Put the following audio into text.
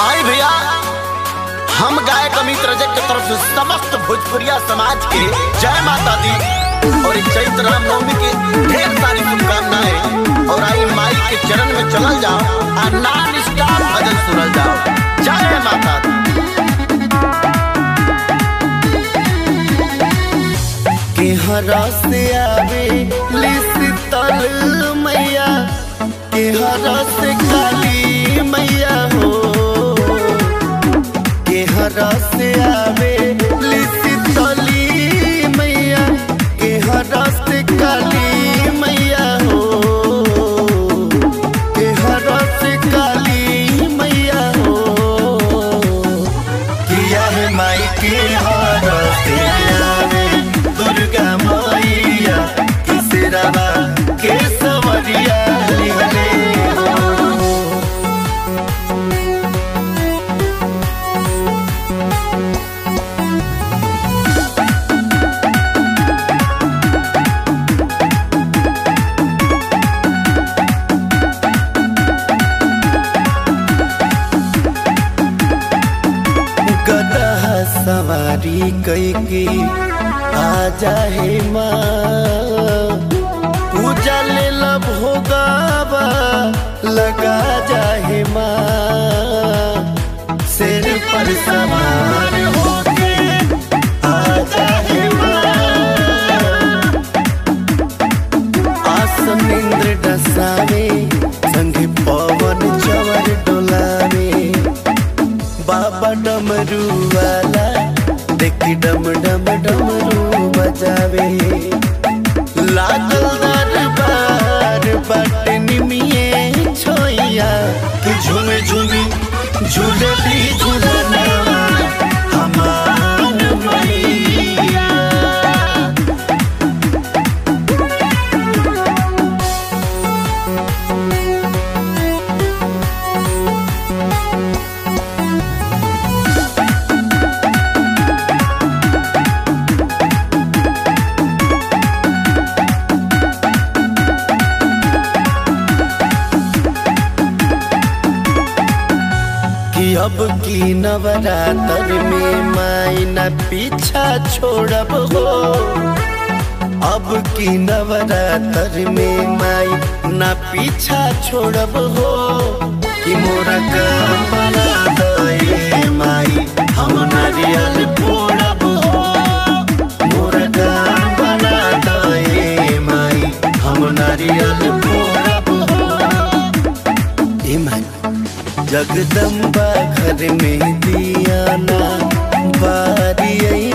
आई भैया हम गायक अमित रजक की तरफ से समस्त भोजपुरिया समाज के जय माता दी और इस चैत्र रामनवमी की ढेर सारी शुभकामनाएं और आई माई के चरण में चलल जाओ और नॉन स्टॉप भजन सुनल जाओ जय माता दी के हरा से आवे शीतल मैया के हरा से काली मैया हो के हरा से आवे शीतली मैया के हरा से काली मैया हो के हरा से काली मैया हो किया है माई के हार से आवे दुर्गा मैया किसरावा के सवरिया लिहले हो गदह सवारी कैके आ जाहे माँ पूजा ले लब भोगावा लगा जाहे माँ सिर पर सवार होके आ जाहे माँ आसन इंद्र डसावे संगे पवन चवर डोलावे बाबा डमरू वाला देखी डम डम डमरू बजावे लागल दरबार बट निमिये छोइया कि झूमे झूमी झूलती झूलना हमार मैया कि अब की नवरात्र में माई न पीछा छोड़ब हो अब की नवरात्र में माई न पीछा छोड़ब हो कि मोरा काम बना दे माई हम नारियल फोड़ब हो मोरा काम बना दे माई हम नारियल फोड़ब हो ए माई जगदम्बा घर में दिया ना बारी आई